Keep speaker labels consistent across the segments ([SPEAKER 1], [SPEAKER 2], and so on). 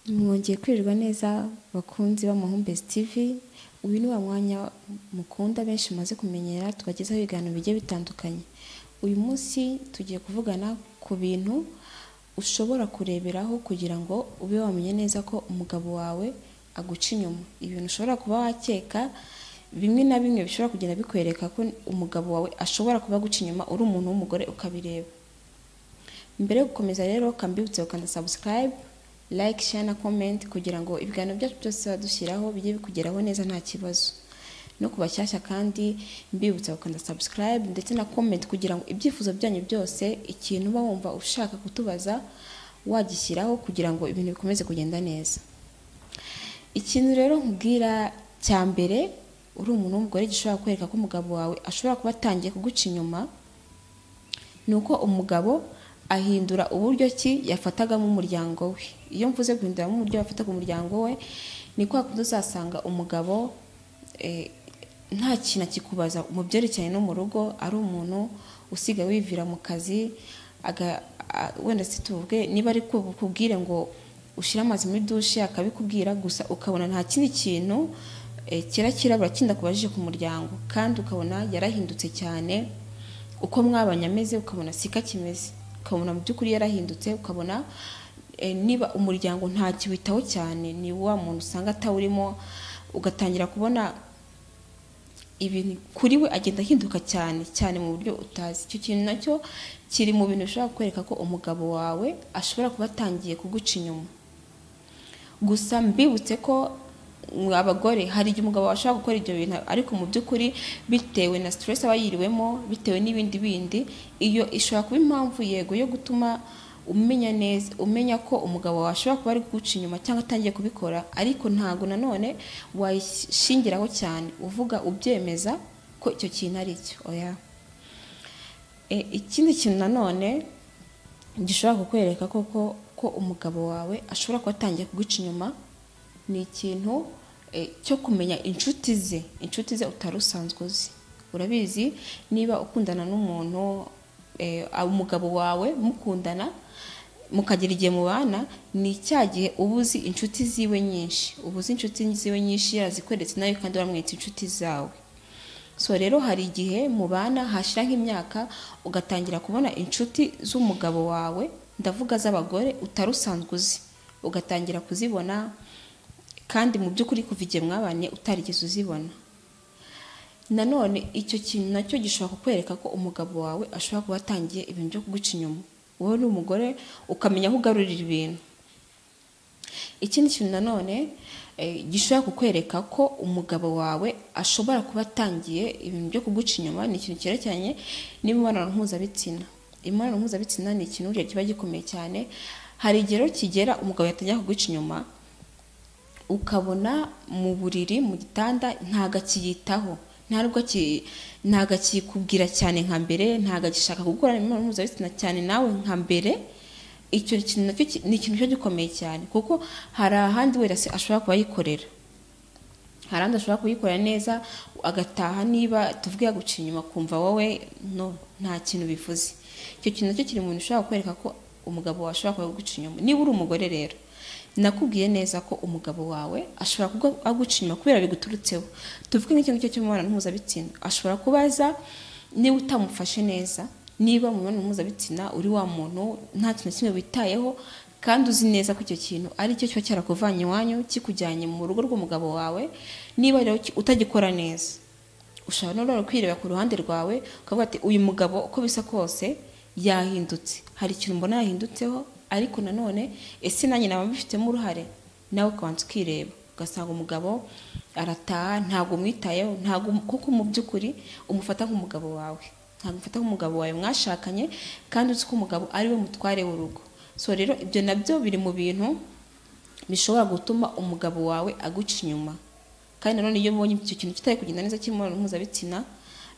[SPEAKER 1] mwongeye kwirirwa neza bakunzi b'amahumbezi tv uyu ni wa mwanya mukunda benshi mumaze kumenyera tubagezaho ibiganiro bigiye bitandukanye uyu munsi tugiye kuvugana ku bintu ushobora kureberaho kugira ngo ube wamenya neza ko umugabo wawe aguca inyuma ibintu ushobora kuba wakeka bimwe na bimwe bishobora kugenda bikwereka ko umugabo wawe ashobora kuba aguca inyuma uri umuntu w'umugore ukabireba mbere yo gukomeza rero kambibutse ukanda subscribe like share na comment kugira ngo ibiganiro byacu byose badushyiraho bijye bikugeraho neza nta kibazo no ku bashyashya kandi mbibutsa gukanda subscribe ndetse na comment kugira ngo ibyifuzo byanyu byose ikintu uba wumva ushaka kutubaza wagishyiraho kugira ngo ibintu bikomeze kugenda neza ikintu rero nkubwira cya mbere uri umuntu w'umugore gishobora kwereka ko umugabo wawe ashobora kuba atangiye kuguca inyuma ni uko umugabo ahindura uburyo ki yafatagamo umuryango we iyo mvuze guhinduramo uburyo yafataga umuryango we ni kwa kundi uzasanga umugabo eh, nta kintu akikubaza mu byerekeranye no mu rugo ari umuntu usigaye wivira mu kazi aga- a- wenda se tuvuge niba ari ku- kubwire ngo ushyire amazi muri dushe akabikubwira gusa ukabona nta kindi kintu eh, kirakirabura kindi akubajije ku muryango kandi ukabona yarahindutse cyane uko mwabanye ameze ukabona siko akimeze ukabona mu by'ukuri yarahindutse ukabona eh, niba umuryango nta kiwitaho cyane ni wa muntu usanga atawurimo ugatangira kubona ibintu kuri we agenda ahinduka cyane cyane mu buryo utazi icyo kintu nacyo kiri mu bintu bishobora kukwereka ko umugabo wawe ashobora kuba atangiye kuguca inyuma gusa mbibutse ko mwe abagore hari igihe umugabo washobora gukora ibyo bintu ariko mu by'ukuri bitewe na stress aba yiriwemo bitewe n'ibindi bindi iyo ishobora kuba impamvu yego yo gutuma umenya neza umenya ko umugabo wawe ashobora kuba ari kuguca inyuma cyangwa atangiye kubikora ariko ntabwo nanone wayishingiraho cyane uvuga ubyemeza ko icyo kintu ari cyo oya E, ikindi kintu nanone gishobora kukwereka koko ko umugabo wawe ashobora kuba atangiye kuguca inyuma ni ikintu eh, cyo kumenya inshuti ze inshuti ze utari usanzwe uzi urabizi niba ukundana n'umuntu eh, ah, umugabo wawe mukundana mukagira igihe mubana ni cya gihe uba uzi inshuti ziwe nyinshi uba uzi inshuti ziwe nyinshi yarazikweretse nawe kandi uramweretse inshuti zawe so rero hari igihe mubana hashira nk'imyaka ugatangira kubona inshuti z'umugabo wawe ndavuga z'abagore utari usanzwe uzi ugatangira kuzibona kandi mu by'ukuri kuva igihe mwabanye utarigeze uzibona nanone icyo kintu nacyo gishobora kukwereka ko umugabo wawe ashobora kuba atangiye ibintu byo kuguca inyuma wowe ni umugore ukamenya aho ugarurira ibintu ikindi kintu nanone eh, gishobora kukwereka ko umugabo wawe ashobora kuba atangiye ibintu byo kuguca inyuma ni ikintu cyerekeranye n'imibonano mpuzabitsina imibonano mpuzabitsina ni ikintu burya kiba gikomeye cyane hari igihe rero kigera umugabo yatangira kuguca inyuma ukabona mu buriri mu gitanda ntago akiyitaho ntabwo aki- ntago akikubwira cyane nka mbere ntago agishaka gukora imibonano mpuzabitsina cyane nawe nka mbere icyo kintu nacyo ki- ni ikintu cyo gikomeye cyane kuko hari ahandi wenda se ashobora kuba yikorera hari ahandi ashobora kuyikorera neza agataha niba tuvuge yaguciye inyuma kumva wowe no nta kintu bivuze icyo kintu nacyo kiri mu bintu ushobora kukwereka ko umugabo wawe ashobora kuba aguca inyuma niba uri umugore rero nakubwiye neza ko umugabo wawe ashobora kuba aguca inyuma kubera biguturutseho tuvuge nk'icyo ngicyo cy'umubonano mpuzabitsina ashobora kubaza niba utamufashe neza niba mu mibonano mpuzabitsina uri wa muntu nta kintu na kimwe witayeho kandi uzi neza ko icyo kintu ari cyo kiba cyarakuvanye iwanyu kikujyanye mu rugo rw'umugabo wawe niba rero ki- utagikora neza ushobora no rero kwireba ku ruhande rwawe ukavuga ati uyu mugabo uko bisa kose yahindutse hari ikintu mbona yahindutseho ariko nanone ese nanjye naba mbifitemo uruhare nawe ukabanza ukireba ugasanga umugabo arataha ntabwo umwitayeho ntabwo um- kuko mu by'ukuri umufata nk'umugabo wawe ntabwo umufata nk'umugabo wawe mwashakanye kandi uzi ko umugabo ari we mutware w'urugo so rero ibyo nabyo biri mu bintu bishobora gutuma umugabo wawe aguca inyuma kandi nanone iyo ubonye icyo kintu kitari kugenda neza cy'imibonano mpuzabitsina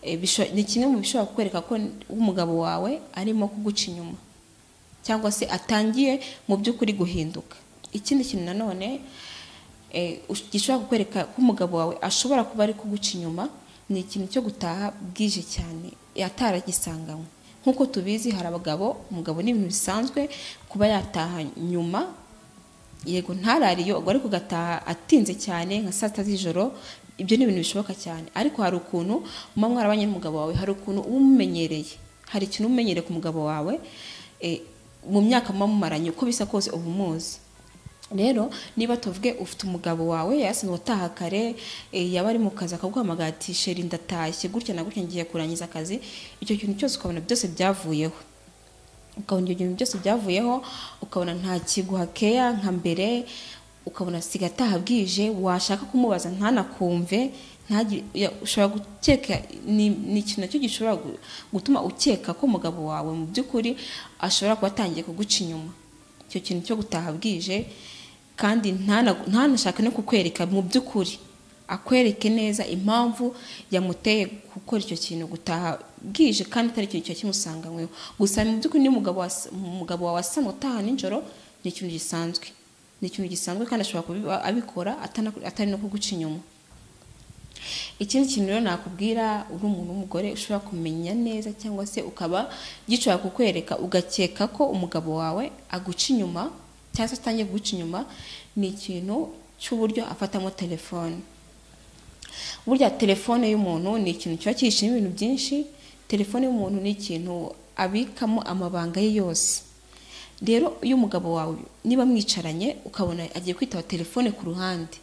[SPEAKER 1] eh, bisho- ni kimwe mu bishobora kukwereka ko umugabo wawe arimo kuguca inyuma cyangwa se atangiye mu by'ukuri guhinduka ikindi kintu nanone eh, ush- gishobora kukwereka ko umugabo wawe ashobora kuba ari kuguca inyuma ni ikintu cyo gutaha bwije cyane ataragisanganywe nk'uko tubizi hari abagabo umugabo ni ibintu bisanzwe kuba yataha nyuma yego ntarariyo ubwo ariko ugataha atinze cyane nka saa sita z'ijoro ibyo ni ibintu bishoboka cyane ariko hari ukuntu muba mwarabanye n'umugabo wawe hari ukuntu uba umumenyereye hari ikintu uba umenyereye ku mugabo wawe eh, mu myaka muba mumaranye uko bisa kose uba umuzi rero niba tuvuge ufite umugabo wawe yasinze utaha kare eh, yaba ari mu kazi akaguhamagara ati sheri ndatashye gutya na gutya ngiye kurangiza akazi icyo kintu cyose ukabona byose byavuyeho ukabona ibyo bintu byose byavuyeho ukabona nta kiguha keya nka mbere ukabona siga ataha bwije washaka kumubaza ntanakumve ntagire- ya- ushobora gukeka ni ni ikintu nacyo gishobora gu- gutuma ukeka ko umugabo wawe mu by'ukuri ashobora kuba atangiye kuguca inyuma icyo kintu cyo gutaha bwije kandi ntanagu- ntanashake no kukwereka mu by'ukuri akwereke neza impamvu yamuteye gukora icyo kintu gutaha bwije kandi atari ikintu kiba kimusanganyweho gusa mu by'ukuri niba umugabo was- umugabo wawe asamye utaha nijoro ni ikintu gisanzwe ni ikintu gisanzwe kandi ashobora kuba abikora atana- atari no kuguca inyuma ikindi kintu rero nakubwira uri umuntu w'umugore ushobora kumenya neza cyangwa se ukaba gishobora kukwereka ugakeka ko umugabo wawe aguca inyuma cyangwa se atangiye kuguca inyuma ni ikintu cy'uburyo afatamo telefone burya telefone y'umuntu ni ikintu kiba cyishimo ibintu byinshi telefone y'umuntu ni ikintu abikamo amabanga ye yose rero iyo umugabo wawe niba mwicaranye ukabona agiye kwitaba telefone ku ruhande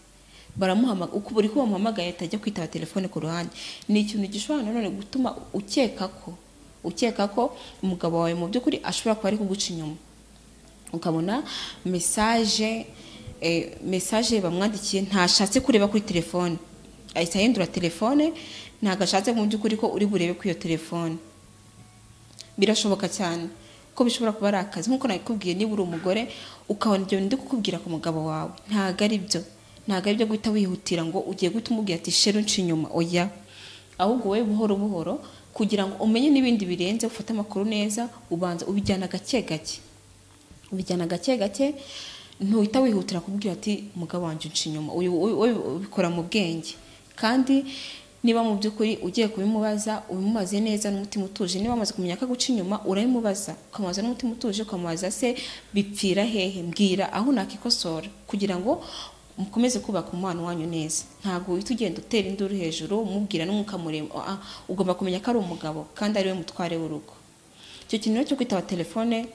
[SPEAKER 1] baramuhamagara uko buri kumuhamagaye atajya kwitaba telefone ku ruhande ni ikintu gishobora nanone gutuma ukeka ko ukeka ko umugabo wawe mu by'ukuri ashobora kuba ari kuguca inyuma ukabona mesaje eh, mesaje bamwandikiye ntashatse kureba kuri telefone ahita ahindura telefone ntabwo ashatse mu by'ukuri ko uri burebe kuri iyo telefone birashoboka cyane ko bishobora kuba ari akazi nk'uko nakubwiye niba uri umugore ukabona ibyo bintu ndi kukubwira ku mugabo wawe ntabwo ari byo ntabwo ari byo guhita wihutira ngo ugiye guhita umubwira ati sheru nca inyuma oya ahubwo wowe buhoro buhoro kugira ngo umenye n'ibindi birenze ufate amakuru neza ubanza ubijyana gake gake ubijyana gake gake ntuhita wihutira kubwira ati mugabo wanjye unca inyuma Uyu- uyu- uyu ubikora mu bwenge kandi niba mu by'ukuri ugiye kubimubaza ubimubaze neza n'umutima utuje niba wamaze kumenya ko aguca inyuma urabimubaza ukamubaza n'umutima utuje ukamubaza se bipfira hehe mbwira aho nakikosora kugira ngo mukomeze kubaka umubano wanyu neza ntabwo uhita ugenda utera induru hejuru umubwira n'umwuka muremure Ah, ah, ugomba kumenya ko ari umugabo kandi ari we mutware w'urugo icyo kintu rero cyo kwitaba telefone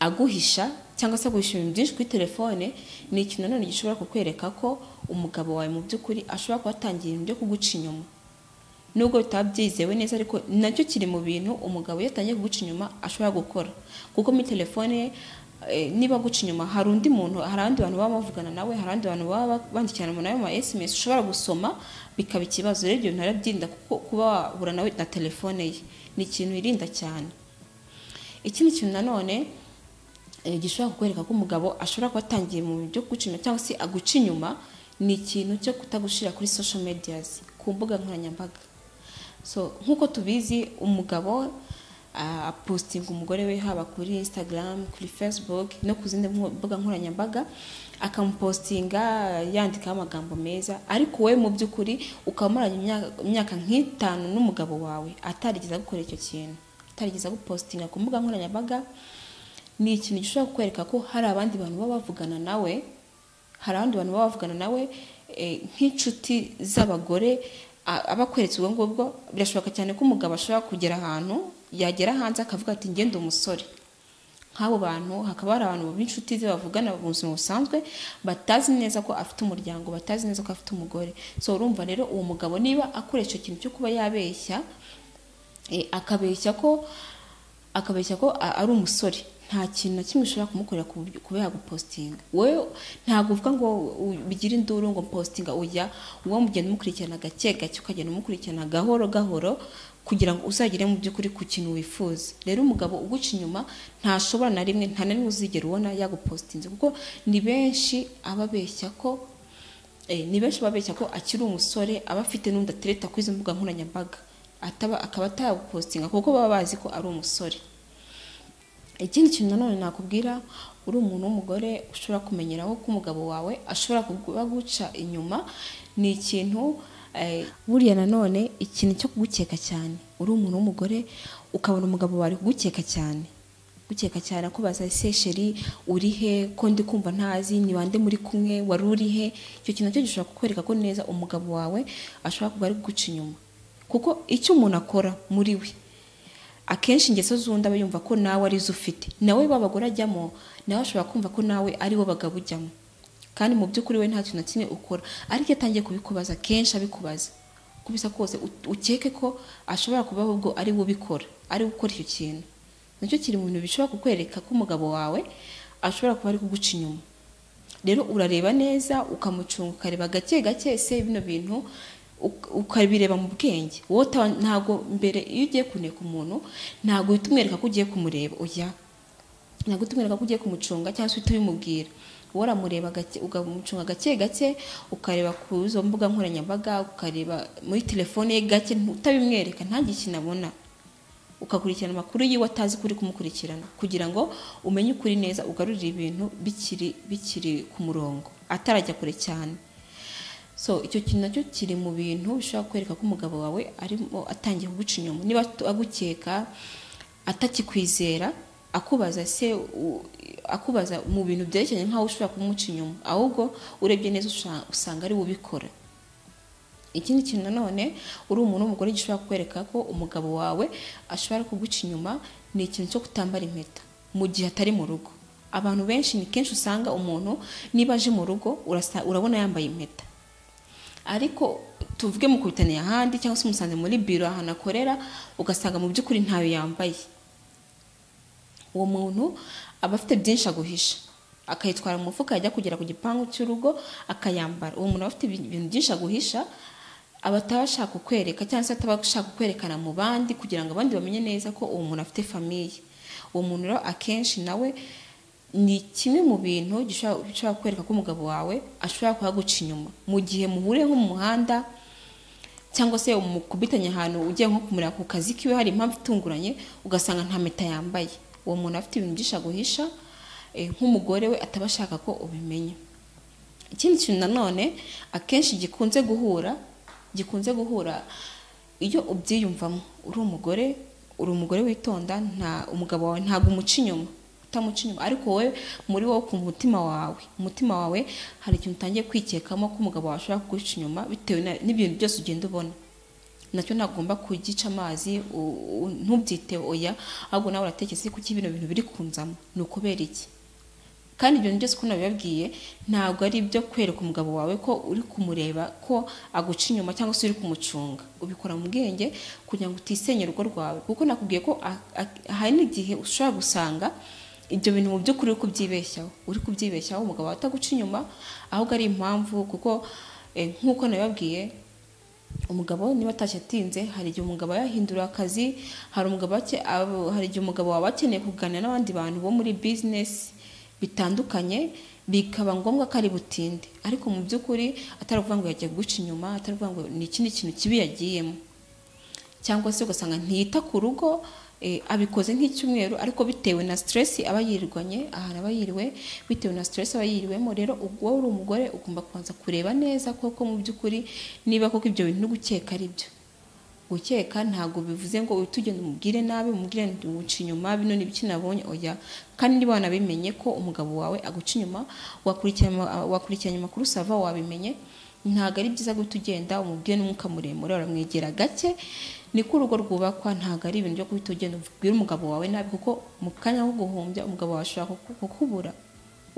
[SPEAKER 1] aguhisha cyangwa se aguhisha ibintu byinshi kuri telefone ni ikintu nanone gishobora kukwereka ko umugabo wawe mu by'ukuri ashobora kuba atangiye ibintu byo kuguca inyuma nubwo bitaba byizewe neza ariko nacyo kiri mu bintu umugabo iyo atangiye kuguca inyuma ashobora gukora kuko muri telefone ye, eh, niba aguca inyuma hari undi muntu hari abandi bantu baba bavugana nawe hari abandi bantu baba bandikirana nawe mu ma sms ushobora gusoma bikaba ikibazo rero ibyo bintu arabyirinda kuko kuba wahura nawe na telefone ye ni ikintu yirinda cyane ikindi kintu nanone eh, gishobora kukwereka ko umugabo ashobora kuba atangiye mu bintu byo kuguca inyuma cyangwa se aguca inyuma ni ikintu cyo kutagushira kuri social medias ku mbuga nkoranyambaga so nk'uko tubizi umugabo ah, apositinga umugore we haba kuri instagram kuri facebook no ku zindi mbu- mbuga nkoranyambaga akamupositinga yandikaho amagambo meza ariko wowe mu by'ukuri ukaba umuranye imyaka- imyaka nk'itanu n'umugabo wawe atarigeze agukora icyo kintu atarigeze agupositinga ku mbuga nkoranyambaga ni ikintu gishobora kukwereka ko hari abandi bantu baba bavugana nawe hari abandi bantu baba bavugana nawe eh, nk'inshuti z'abagore a- aba akweretse ubwo ngubwo birashoboka cyane ko umugabo ashobora kugera ahantu yagera hanze akavuga ati ngende umusore nk'abo bantu hakaba hari abantu b'inshuti ze bavugana mu buzima busanzwe batazi neza ko afite umuryango batazi neza ko afite umugore so urumva rero uwo mugabo niba akoresha ikintu cyo kuba yabeshya eh, akabeshya ko akabeshya ko a- ari umusore nta kintu na kimwe ushobora kumukorera ku buryo- kuba yagupositinga wowe ntabwo uvuga ngo u- bigire induru ngo positinga ujya uwo mugenda umukurikirana gake gake ukagenda umukurikirana gahoro gahoro kugira ngo uzagere mu by'ukuri ku kintu wifuza rero umugabo uguca inyuma ntashobora na rimwe nta na rimwe uzigera ubona yagupositinze kuko ni benshi aba abeshya ko Eh, ni benshi babeshya ko akiri umusore aba afite n'undi atereta kuri izo mbuga nkoranyambaga ataba akaba atagupositinga kuko baba bazi ko ari umusore ikindi kintu nanone nakubwira uri umuntu w'umugore ushobora kumenyeraho ko umugabo wawe ashobora kuguca inyuma ni ikintu eh, buriya nanone ikintu cyo kugukeka cyane uri umuntu w'umugore ukabona umugabo wawe kugukeka cyane gukeka cyane akubaza ese sheri uri he ko ndi kumva ntazi ni bande muri kumwe wari uri he icyo kintu nacyo gishobora kukwereka ko neza umugabo wawe ashobora kuba ari guca inyuma kuko icyo umuntu akora muri we akenshi ingeso z'undi aba yumva ko nawe arizo ufite nawe babagore ajyamo nawe ashobora kumva ko nawe ari wo bagabo ujyamo kandi mu by'ukuri we nta kintu na kimwe ukora ariko iyo atangiye kubikubaza kenshi abikubaza kubisa kose u- ukeke ko ashobora kuba ahubwo ari we ubikora ari we ukora icyo kintu nacyo kiri mu bintu bishobora kukwereka ko umugabo wawe ashobora kuba ari kuguca inyuma rero urareba neza ukamucunga ukareba gake gake ese bino bintu uk- ukabireba mu bwenge wowe uta- ntago mbere iyo ugiye kuneka umuntu ntago uhita umwereka ko ugiye kumureba oya ntago uhita umwereka ko ugiye kumucunga cyangwa se uhita ubimubwira wowe uramureba gake ukamucunga gake gake ukareba ku izo mbuga nkoranyambaga ukareba muri telefone ye gake ntu- utabimwereka ntagire ikintu abona ukakurikirana amakuru yiwe atazi kuri kumukurikirana kugira ngo umenye ukuri neza ugarurire ibintu bikiri bikiri ku murongo atarajya kure cyane so icyo kintu nacyo kiri mu bintu bishobora kwereka ko umugabo wawe arimo atangiye kuguca inyuma niba agukeka atakikwizera akubaza se u- akubaza mu bintu byerekeranye nk'aho ushobora kumuca inyuma ahubwo urebye neza usha- usanga ari we ubikora ikindi kintu nanone uri umuntu w'umugore gishobora kukwereka ko umugabo wawe ashobora kuguca inyuma ni ikintu cyo kutambara impeta mu gihe atari mu rugo abantu benshi ni kenshi usanga umuntu niba aje mu rugo urasa- urabona yambaye impeta ariko tuvuge mu kubitaniye ahandi cyangwa se umusanze muri biro ahantu akorera ugasanga mu by'ukuri ntayo yambaye uwo muntu aba afite byinshi aguhisha akayitwara mu mufuka yajya kugera ku gipangu cy'urugo akayambara uwo muntu aba afite ibintu byinshi aguhisha aba ataba ashaka kukwereka cyangwa se ataba ashaka kukwerekana mu bandi kugira ngo abandi bamenye neza ko uwo muntu afite famiye uwo muntu rero akenshi nawe ni kimwe mu bintu gishobora bishobora kukwereka ko umugabo wawe ashobora kuhaguca inyuma mu gihe muhuriye nko mu muhanda cyangwa se umukubitanye ahantu ugiye nko kumureba ku kazi kiwe hari impamvu itunguranye ugasanga nta mpeta yambaye uwo muntu afite ibintu byinshi aguhisha eh, nk'umugore we ataba ashaka ko ubimenya ikindi kintu nanone akenshi gikunze guhura gikunze guhura iyo ubyiyumvamo uri umugore uri umugore witonda nta umugabo wawe ntabwo umuca inyuma utamuca inyuma ariko wowe muri wowe ku mutima wawe umutima wawe hari ikintu utangiye kwikekamo ko umugabo wawe ashobora kuguca inyuma bitewe na- n'ibintu byose ugenda ubona nacyo ntagomba kugica amazi u- u- ntubyite oya ahubwo nawe uratekereza kuko ibintu bintu biri kunzamo ni ukubera iki kandi ibyo byose uko nabibabwiye ntabwo ari ibyo kwereka umugabo wawe ko uri kumureba ko aguca inyuma cyangwa se uri kumucunga ubikora mu bwenge kugira ngo utisenya urugo rwawe kuko nakubwiye ko a- a- hari n'igihe ushobora gusanga ibyo bintu mu by'ukuri uri kubyibeshyaho uri kubyibeshyaho umugabo wawe ataguca inyuma ahubwo ari impamvu kuko eh, nk'uko nabibabwiye umugabo niba atashye atinze hari igihe umugabo yahindura akazi hari umugabo ake- abo- hari igihe umugabo waba akeneye kuganira n'abandi bantu bo muri bizinesi bitandukanye bikaba ngombwa ko ari butinde ariko mu by'ukuri atari ukuvuga ngo yagiye guca inyuma atari ukuvuga ngo ni ikindi kintu kibi yagiyemo cyangwa se ugasanga ntiyita ku rugo eh, abikoze nk'icyumweru ariko bitewe na stress aba yirwanye ahantu aba yiriwe bitewe na stress aba yiriwemo rero ubwo wowe uri umugore ugomba kubanza kureba neza koko mu by'ukuri niba koko ibyo bintu uri gukeka ari byo gukeka ntabwo bivuze ngo uhite ugenda umubwire nabi umubwire ngo uca inyuma bino ni ibiki nabonye oya kandi niba wanabimenye ko umugabo wawe aguca inyuma wakurikiranye wakurikiranye amakuru sava wabimenye ntabwo ari byiza guhita ugenda umubwire n'umwuka muremure uramwegera gake niko urugo rwubakwa ntabwo ari ibintu byo guhita ugenda ubwira umugabo wawe nabi kuko mu kanya ko guhumbya umugabo wawe ashobora kuku- kukubura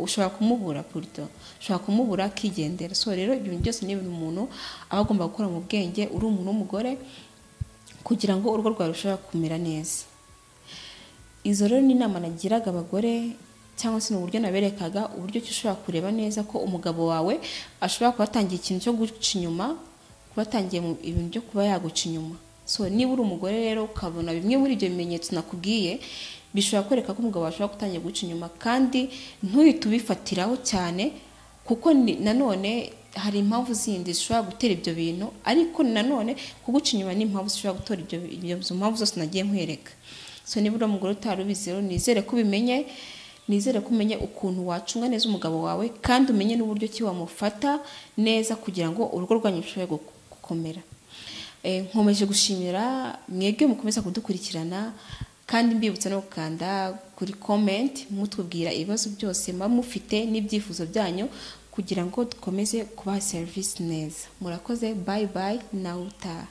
[SPEAKER 1] ushobora kumubura puruto ushobora kumubura akigendera so rero ibyo bintu byose ni ibintu umuntu aba agomba gukora mu bwenge uri umuntu w'umugore kugira ngo urugo rwawe rushobora kumera neza izo rero ni inama nagiraga abagore cyangwa se ni uburyo naberekaga uburyo ki ushobora kureba neza ko umugabo wawe ashobora kuba atangiye ikintu cyo guca inyuma kuba atangiye mu- ibintu byo kuba yaguca inyuma so niba uri umugore rero ukabona bimwe muri ibyo bimenyetso nakubwiye bishobora kwereka ko umugabo wawe ashobora gutangira guca inyuma kandi ntuhite ubifatiraho cyane kuko ni- nanone hari impamvu zindi zishobora gutera ibyo bintu ariko nanone kuguca inyuma ni impamvu zishobora gutera ibyo ibyo- izo mpamvu zose nagiye nkwereka so niba uri umugore utari ubizi rero nizere ko ubimenye nizere ko umenye ukuntu wacunga neza umugabo wawe kandi umenye n'uburyo ki wamufata neza kugira ngo urugo rwanyu rushobore gu- gukomera Eh, nkomeje gushimira mwebwe mukomeza kudukurikirana kandi mbibutsa no gukanda kuri comment mutubwira ibibazo byose muba mufite n'ibyifuzo byanyu kugira ngo dukomeze kubaha serivisi neza murakoze bayi bayi nawe utaha